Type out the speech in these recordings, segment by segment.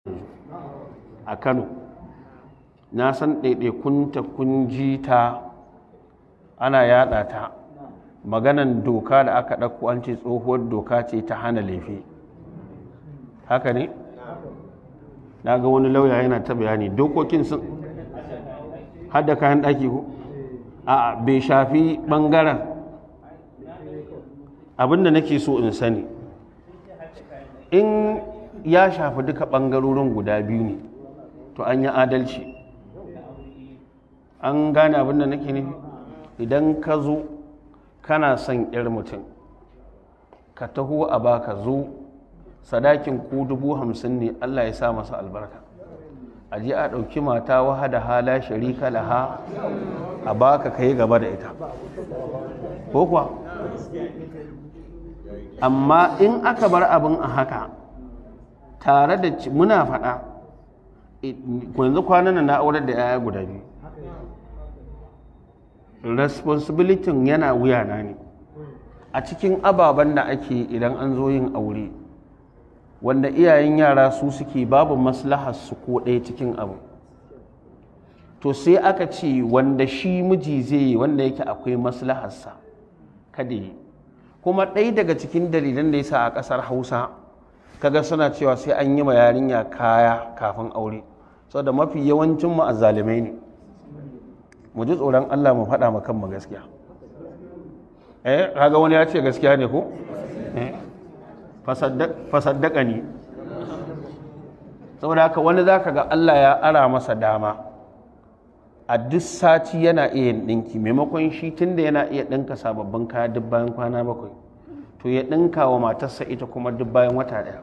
a kano na san ɗaiɗaikunta kun ji ta ana yada ta maganan doka da aka ɗauko an ce tsohuwar doka ce ta hana laifi haka ne na ga wani lauya yana ta bayani dokokin sun hada kayan ɗaki ko a bai shafi ɓangaren abinda nake so in sani in ya shafi duka ɓangarorin guda biyu ne to an yi adalci an gane abinda nake nufi idan ka zo kana son 'yar mutum ka taho a baka zo sadakin ku dubu hamsin ne allah ya sa masa albarka a ji a ɗauki mata wahada hala sharika laha a baka kai gaba da ita ko kuwa amma in aka bar abin a haka tare da muna faɗa yanzu kwanan na aurar da yaya guda biyu responsibility yana wuyana ne a cikin ababen da ake idan an zo yin aure wanda iyayen yara su suke babu maslahar su ko ɗaya cikin abu to sai aka ce wanda shi miji zai yi wanda yake akwai maslaharsa kada yi kuma ɗaya daga cikin dalilan da ya sa a ƙasar hausa kaga suna cewa sai an yi ma yarinya kaya kafin aure saboda mafi yawancin mu azzalimai ne mu ji tsoron Allah mu faɗa ma kanmu gaskiya eh kaga wani ya ce gaskiya ne ko eh fasaddaka ne saboda haka wani zaka ga Allah ya ara masa dama a duk sati yana iya yin ɗinki maimakon shi tunda yana iya ɗinka sababbin kaya duk bayan kwana bakwai to ya ɗinka wa matarsa ita kuma duk bayan wata ɗaya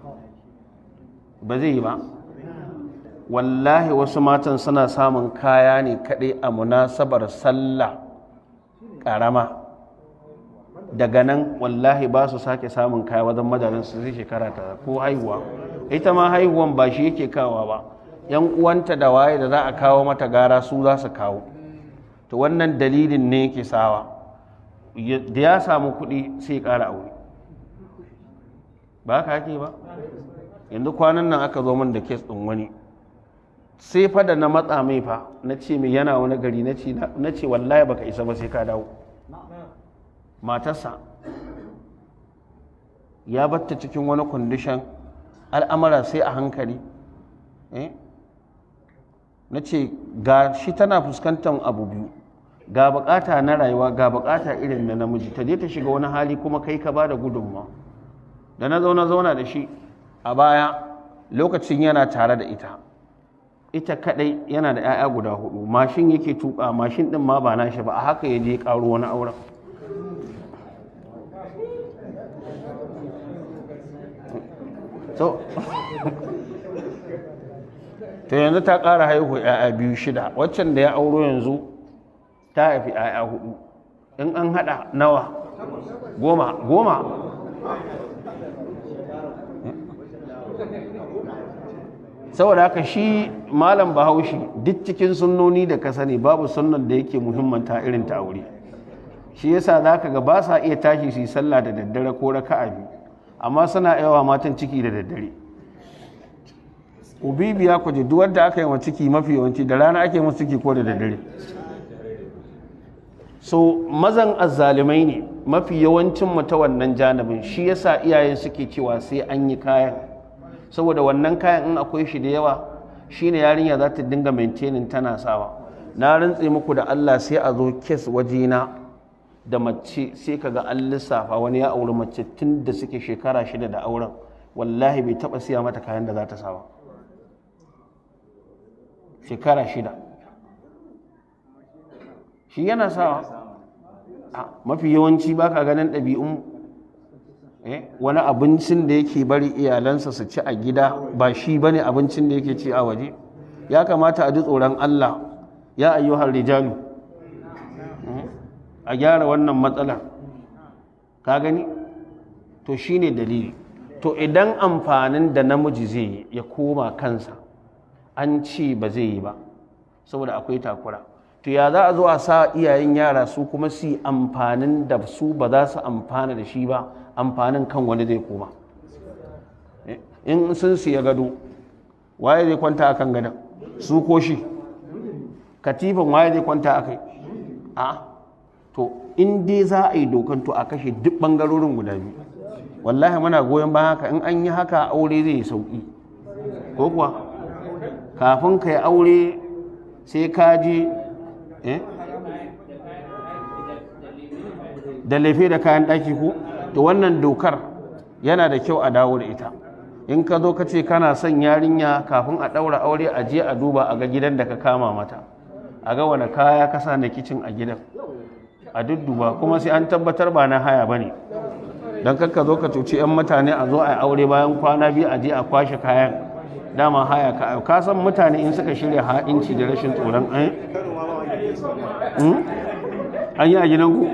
ba zai yi ba wallahi wasu matan suna samun kaya ne kaɗai a munasabar sallah ƙarama daga nan wallahi ba su sake samun kaya wajen majalin su zai shekara ta ko haihuwa ita ma haihuwan ba shi yake kawa ba yan uwanta da waye da za a kawo mata gara su za su kawo to wannan dalilin ne yake sawa da ya samu kuɗi sai ƙara aure ba ka ake ba yanzu kwanan nan aka zo min da kes ɗin wani sai fa da na matsa mai fa na ce mai yana wani gari na ce wallahi baka isa ba sai ka dawo matarsa ya batta cikin wani kwandishan al'amara sai a hankali na ce ga shi tana fuskantar abu biyu ga bukata na rayuwa ga bukata irin na namiji ta je ta shiga wani hali kuma kai ka ba da gudunma da na zauna zauna da shi a baya lokacin yana tare da ita ita kadai yana da 'ya'ya guda hudu mashin yake tuka mashin din ma ba nashi ba a haka ya je karo wani auren so to yanzu ta ƙara haihu 'ya'ya biyu shida waccan da ya auro yanzu ta haifi 'ya'ya hudu in an hada nawa goma goma saboda haka shi malam bahaushe duk cikin sunnoni da ka sani babu sunnan da yake muhimmanta irin ta aure shi yasa za ka ga ba sa iya tashi su yi sallah da daddare ko raka'a biyu amma suna yawa matan ciki da daddare ubibiya ku ji duk wanda aka yi wa ciki mafi yawanci da rana ake musu ciki ko da daddare so mazan azzalumai ne mafi yawancin mu ta wannan janibin shi yasa iyaye suke cewa sai an yi kayan saboda wannan kayan in akwai shi da yawa shine yarinya za ta dinga maintaining tana sawa na rantse muku da Allah sai a zo kes wajena da mace sai kaga an lissafa wani ya auri mace tun da suke shekara shida da auren wallahi bai taba siya mata kayan da za ta sawa shekara shida shi yana sawa mafi yawanci baka ganin ɗabi'un wani abincin da yake bari iyalansa su ci a gida ba shi bane abincin da yake ci a waje ya kamata a ji tsoron Allah ya ayyuhar rijalu a gyara wannan matsalar ka gani to shine dalili to idan amfanin da namiji zai yi ya koma kansa an ce ba zai yi ba saboda akwai takura to ya za a zo a sa iyayen yara su kuma su amfanin da su ba za su amfana da shi ba amfanin kan wani zai koma in sun siya gado waye zai kwanta akan gadon su ko shi katifan waye zai kwanta akai a to in dai za a yi dokan to a kashe duk bangarorin guda biyu wallahi muna goyon bayan haka in an yi haka aure zai yi sauki ko kuwa kafin ka yi aure sai ka je eh da laife da kayan ɗaki ko to wannan dokar yana da kyau a dawo da ita in ka zo ka ce kana son yarinya kafin a ɗaura aure a je a duba a ga gidan da ka kama mata a ga wani kaya ka sa na kicin a gidan a dudduba kuma sai an tabbatar ba na haya ba ne don kakka zo ka cuci 'yan mutane a zo a yi aure bayan kwana biyu a je a kwashe kayan dama haya ka ka san mutane in suka shirya ha'inci da rashin tsoron an an yi a gidan ku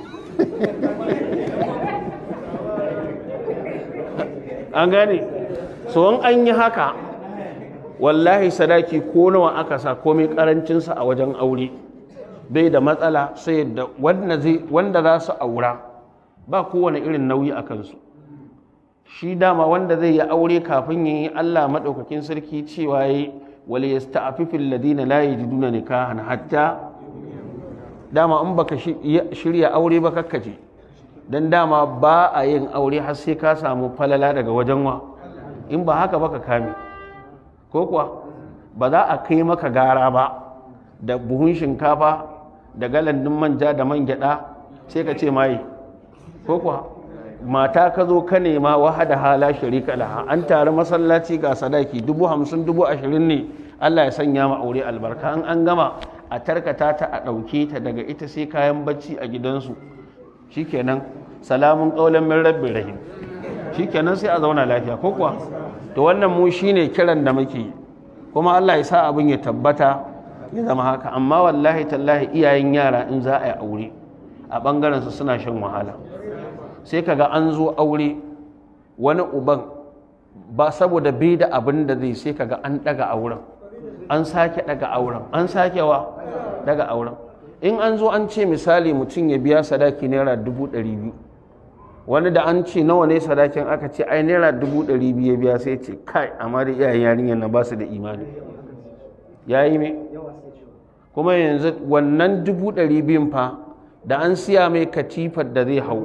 an gane so an yi haka wallahi sadaki ko nawa aka sa komai karancinsa a wajen aure bai da matsala sai da wanda za su aura ba kowane irin nauyi a kansu shi dama wanda zai yi aure kafin yi Allah maɗaukakin sarki cewa yi wale ya sta'afifin ladina la yajiduna nikahan hatta dama in baka shirya aure ba kakkace dan dama ba a yin aure har sai ka samu falala daga wajen wa in ba haka baka kame ko kuwa ba za a kai maka gara ba da buhun shinkafa da galandin manja da man gyada sai ka ce mai ko kuwa mata ka zo ka nema wahada hala sharika laha an tare masallaci ga sadaki dubu hamsin dubu ashirin ne Allah ya sanya ma aure albarka an an gama a tarkata ta a ɗauke ta daga ita sai kayan bacci a gidansu shikenan salamun ƙaunar min rabbin rahim shikenan sai a zauna lafiya ko kuwa to wannan mu shine kiran da muke kuma Allah ya sa abin ya tabbata ya zama haka amma wallahi tallahi iyayen yara in za a yi aure a ɓangaren su suna shan wahala sai kaga an zo aure wani uban ba saboda bai da abin da zai sai kaga an daga auren an sake daga auren an sake wa daga auren in an zo an ce misali mutum ya biya sadaki naira dubu ɗari biyu wani da an ce nawa ne sadakin aka ce ai naira dubu ɗari biyu ya biya sai ce kai amma da iyayen yarinyar na ba su da imani ya yi me kuma yanzu wannan dubu ɗari biyun fa da an siya mai katifar da zai hau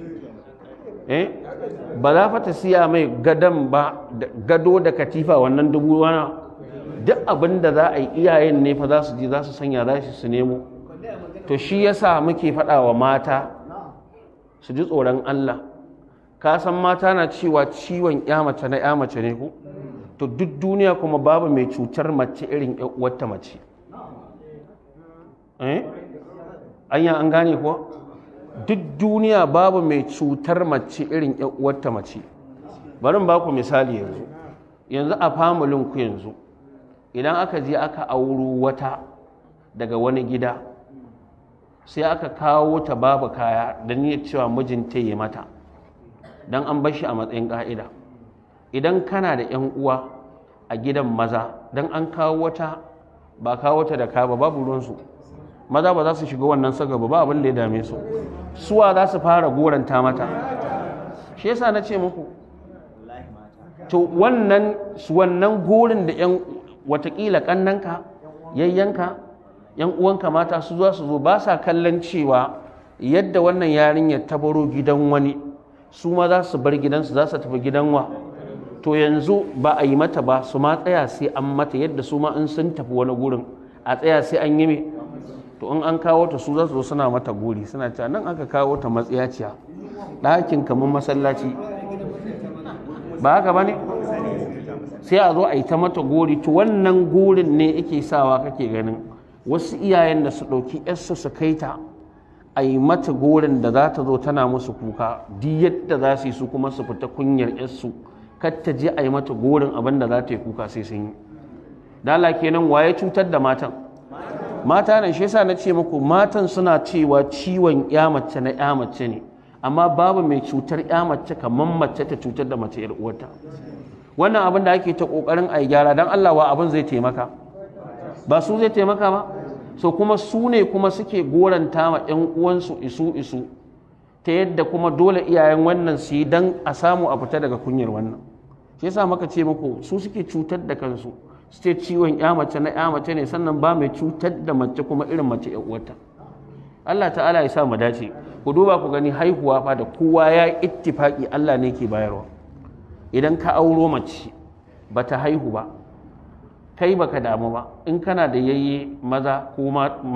ba za fa ta siya mai gadon ba gado da katifa wannan dubu wana duk abin da za a yi iyayen ne fa za su je za su sanya za su nemo to shi yasa muke faɗa wa mata su ji tsoron Allah ka san mata na cewa ciwon ya mace na ya mace ne ku to duk duniya kuma babu mai cutar mace irin wata mace eh anya an gane kuwa duk duniya babu mai cutar mace irin wata mace bari ba ku misali yanzu yanzu a familin ku yanzu idan aka je aka auro wata daga wani gida sai aka kawo ta babu kaya da niyyar cewa mijinta yi mata don an bashi a matsayin ƙa'ida idan kana da 'yan uwa a gidan maza don an kawo wata ba kawo ta da kaba babu ruwansu maza ba za su shiga wannan sagaba ba abin da ya dame su suwa za su fara goranta mata shi yasa na ce muku to wannan wannan gorin da yan watakila kannanka yayyanka yan uwanka mata su zuwa su zo ba sa kallon cewa yadda wannan yarinyar ta baro gidan wani su ma za su bar gidansu za su tafi gidan wa to yanzu ba a yi mata ba su ma tsaya sai an mata yadda su ma in sun tafi wani gurin a tsaya sai an yi me to in an kawo ta su za su suna mata gori suna cewa nan aka kawo ta matsiyaciya ɗakin kamar masallaci ba haka ba ne sai a zo a yi ta mata gori to wannan gorin ne yake sawa kake ganin wasu iyayen da su ɗauki yarsu su kai ta a yi mata gorin da za ta zo tana musu kuka duk yadda za su yi su kuma su fita kunyar yarsu kar ta je a yi mata gorin abin da za ta yi kuka sai sun yi dala kenan waye cutar da matan mata ne shi yasa na ce muku matan suna cewa ciwon ya mace na ya mace ne amma babu mai cutar ya mace kamar mace ta cutar da mace yar uwarta wannan abin da ake ta kokarin a gyara dan Allah wa abin zai taimaka ba su zai taimaka ba so kuma su ne kuma suke goranta ma yan uwansu isu isu ta yadda kuma dole iyayen wannan su yi dan a samu a fita daga kunyar wannan shi yasa maka ce muku su suke cutar da kansu su ce ciwon ya mace na ya mace ne sannan ba mai cutar da mace kuma irin mace ya uwarta Allah ta'ala ya sa mu dace ku duba ku gani haihuwa fa da kowa ya ittifaki Allah ne ke bayarwa idan ka auro mace bata haihu ba kai baka damu ba in kana da yayye maza ko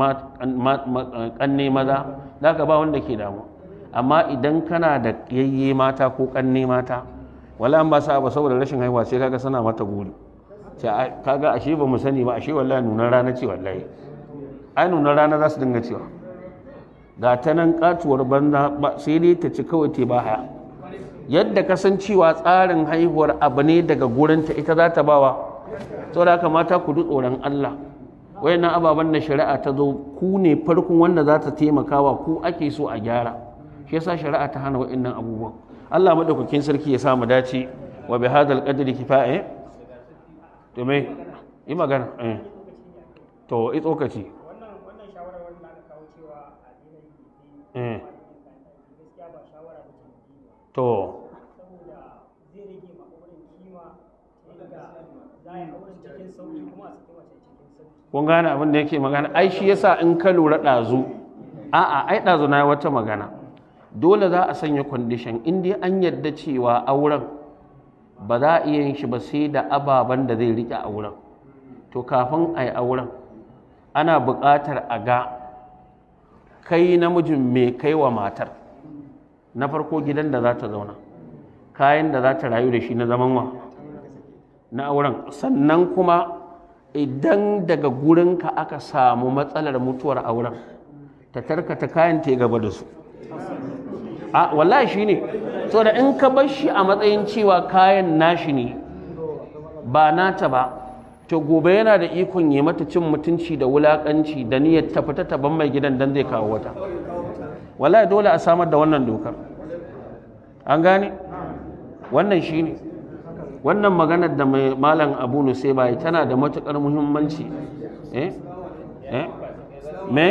kanne maza zaka ba wanda ke damu amma idan kana da yayye mata ko kanne mata wala an ba sa ba saboda rashin haihuwa sai kaga sana mata guri sai kaga ashe ba mu sani ba ashe wallahi nunan rana ce wallahi ai nunan rana za su dinga cewa ga ta nan katuwar banza sai dai ta ci kawai te ba haya yadda kasancewa tsarin haihuwar abu ne daga gurinta ita za ta bawa saboda haka mata ku tsoron Allah wayannan ababen da shari'a ta zo ku ne farkon wanda za ta taimakawa ku ake so a gyara shi yasa shari'a ta hana wayannan abubuwan Allah madaukakin sarki ya sa mu dace wa bi hadal qadri kifaya to me yi magana eh to i tsokaci wannan wannan shawarar wanda aka kawo cewa a daina yi eh gaskiya ba shawara ba ce to saboda zai rage ma auren kima yadda za a yi auren cikin sauki kuma a saki mace cikin sauki kun gane abin da yake magana ai shi yasa in ka lura ɗazu a'a ai ɗazu na yi wata magana dole za a sanya kwandishan in dai an yadda cewa auren ba za a iya yin shi ba sai da ababen da zai riƙe auren to kafin a yi auren ana buƙatar a ga kai namijin mai kai wa matar na farko gidan da za ta zauna kayan da za ta rayu da shi na zaman wa na auren sannan kuma idan daga gurinka aka samu matsalar mutuwar auren ta tarkata kayan ta gaba da su a wallahi shi ne so da in ka bar shi a matsayin cewa kayan nashi ne ba nata ba to gobe yana da ikon yi mata cin mutunci da wulakanci da niyyar ta fita ta ban mai gidan dan zai kawo wata wallahi dole a samar da wannan dokar an gane wannan shi ne wannan maganar da mai malam abu nusai bai tana da matukar muhimmanci eh eh me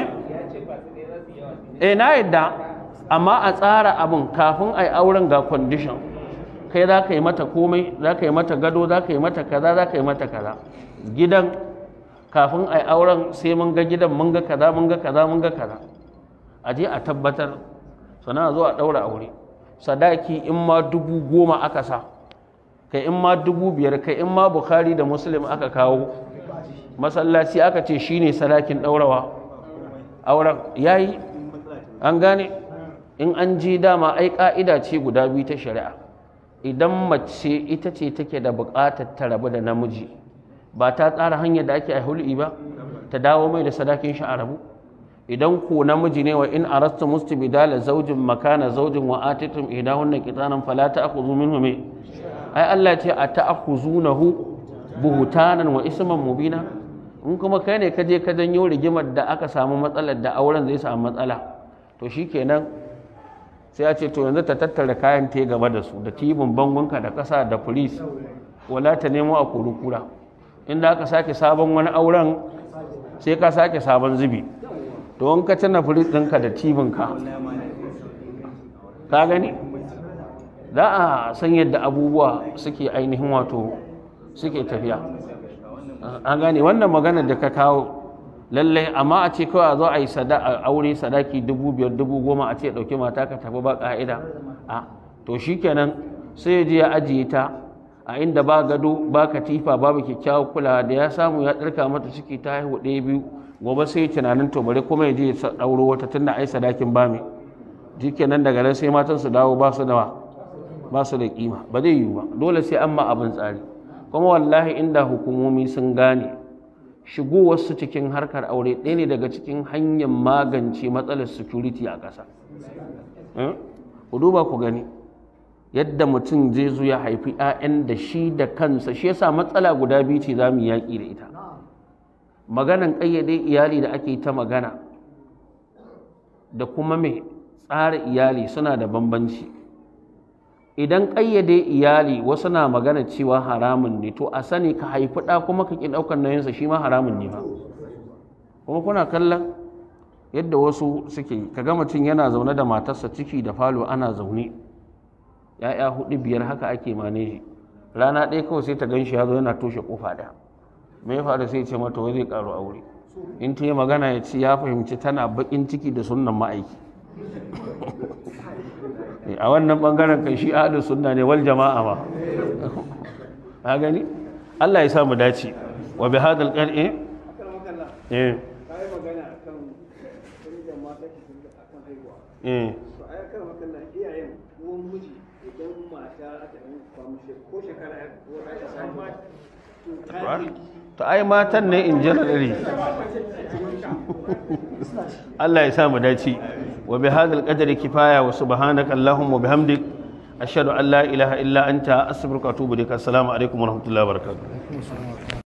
eh na yadda amma a tsara abin kafin a yi auren ga condition kai za ka yi mata komai za ka yi mata gado za ka yi mata kaza za ka yi mata kaza gidan kafin a yi auren sai mun ga gidan mun ga kaza mun ga kaza mun ga kaza a je a tabbatar sana zo a ɗaura aure sadaki in ma dubu goma aka sa kai in ma dubu biyar kai in ma bukhari da muslim aka kawo masallaci aka ce shine sadakin ɗaurawa auren yayi an gane in an ji dama ai ka'ida ce guda biyu ta shari'a idan mace ita ce take da buƙatar ta rabu da namiji ba ta tsara hanyar da ake a hul'i ba ta dawo mai da sadakin shi a rabu idan ko namiji ne wa in arasta mustibidala zaujin makana zaujin wa atitum idahunna qitanan fala ta'khudhu minhu me ai Allah ce a ta'khuzunahu buhutanan wa isman mubina in kuma kai ne ka je ka janyo rigimar da aka samu matsalar da auren zai samu matsala to shikenan sai ya ce to yanzu ta tattara kayan ta gaba da su da tibin bangonka da ƙasa da polis wala ta nemo a kurukura inda aka sake sabon wani auren sai ka sake sabon zubi to in ka tana firis ɗinka da tibinka ka gani za a san yadda abubuwa suke ainihin wato suke tafiya an gane wannan magana da ka kawo lallai amma a ce kawai a zo a yi aure sadaki dubu biyar dubu goma a ce ɗauki mata ka tafi ba ƙa'ida a to shi kenan sai je ya ajiye ta a inda ba gado ba katifa babu kyakkyawar kula da ya samu ya ɗarka mata ciki ta haihu ɗaya biyu gobe sai tunanin to bari kuma ya je ya ɗauro wata tunda ai sadakin ba mai shi kenan daga nan sai matan su dawo ba su da ba su da kima ba zai yiwu ba dole sai an ma abin tsari kuma wallahi inda hukumomi sun gane shigowarsu cikin harkar aure ɗaya ne daga cikin hanyar magance matsalar security a ƙasa ku duba ku gani yadda mutum zai zo ya haifi 'ya'yan da shi da kansa shi yasa matsala guda biyu ce za mu yaƙi da ita maganan ƙayyade iyali da ake ta magana da kuma mai tsara iyali suna da bambanci idan ƙayyade iyali wasu na magana cewa haramun ne to a sani ka haifi ɗa kuma ka ƙi ɗaukar nauyinsa shi ma haramun ne ba kuma kuna kallon yadda wasu suke ka ga mutum yana zaune da matarsa ciki da falo ana zaune ya'ya hudu biyar haka ake maneji rana ɗaya kawai sai ta gan shi ya zo yana toshe kofa ɗaya me ya faru sai ce mata wai zai ƙaru aure in ta yi magana ya ce ya fahimci tana baƙin ciki da sunnan ma'aiki a wannan ɓangaren kan shi ahalin sunna ne wal jama'a ma a gani Allah ya samu dace wa bi hadal qar'i eh kayi magana akan inda mata ke sun akan haihuwa eh to ai akan makalla iyayen uwan miji idan mata aka yi kwamu ko shekara ya ko aka samu to ta to ai matan ne in generally Allah ya samu dace wa bi hadal qadri kifaya wa subhanaka allahumma wa bihamdik ashhadu an la ilaha illa anta astaghfiruka wa atubu ilaik assalamu alaikum wa rahmatullahi wa barakatuh